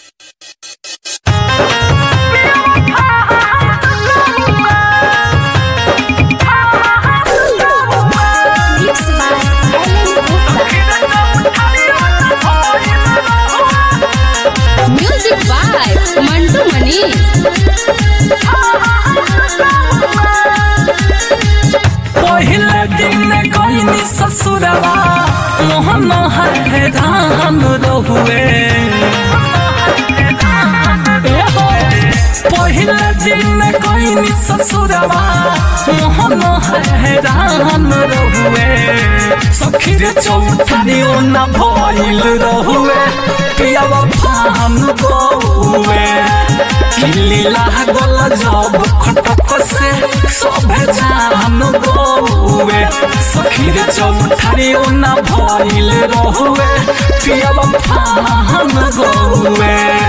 by Mantu मनी पहले दिन गईनी ससुरवा मोहन है धाम रहुए पहले दिन गईनी ससुरवा मोहन है धाम रहुए सखीर चौथरियो न भइल रहुए पियावा फान गौए किल्ली लागल जब खटक से सभे जान गौए सखीर चौथरियो न भइल रहुए पियावा फान गौए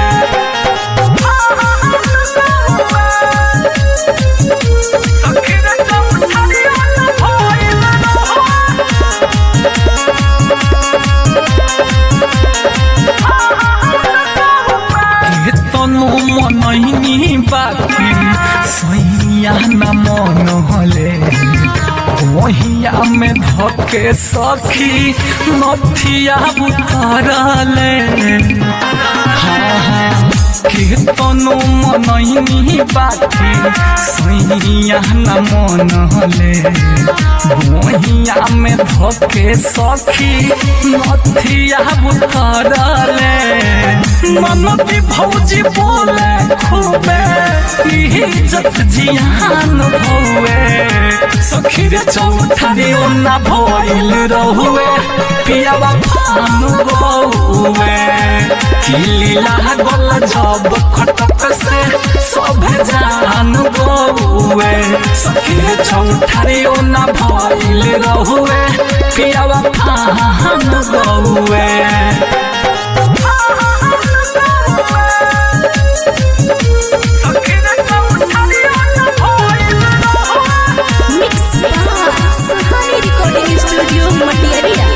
तनु मनैनी बाकी सैया न मन हले वहिया में धके सखी नथिया उतरले हाँ हाँ तनु मनैनी बाकी सैया न मन हले वहिया में धके सखी नथिया उतरले मनती भौजी बोले खूबे इज्जत जियान भौए सखीर चौथरी ओना भइल रहुए पियावा फान गौए किली लागल जब खटक से सब जान गौए सखीर चौथरी ओना भइल रहुए पियावा फान गौए mix Suhani recording studio Matiyariya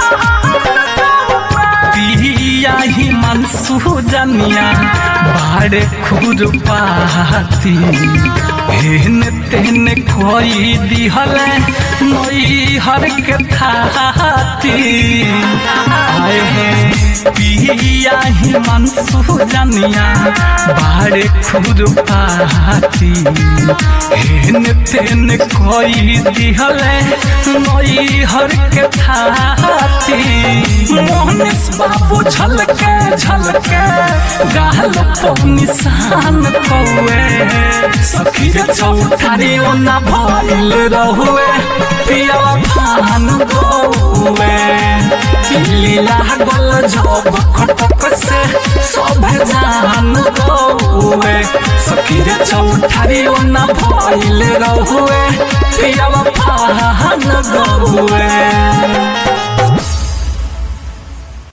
पिया ही मनसू जनिया बाड़े खुर पाती हेन तेन कोई दिहले नई हर के थाती आए हैं पिया ही मनसू जनिया बाड़े खुर पाती हेन तेन कोई दिहले नई हर के थाती मोहनिस बाबू झलके झलके गाल पर निशान कौए सखी के चौठारी ओना भइल रहुए पिया फान गौए किल्ली लागल जब खटक से सब जान गौए सखी के चौठारी ओना भइल रहुए पिया फान गौए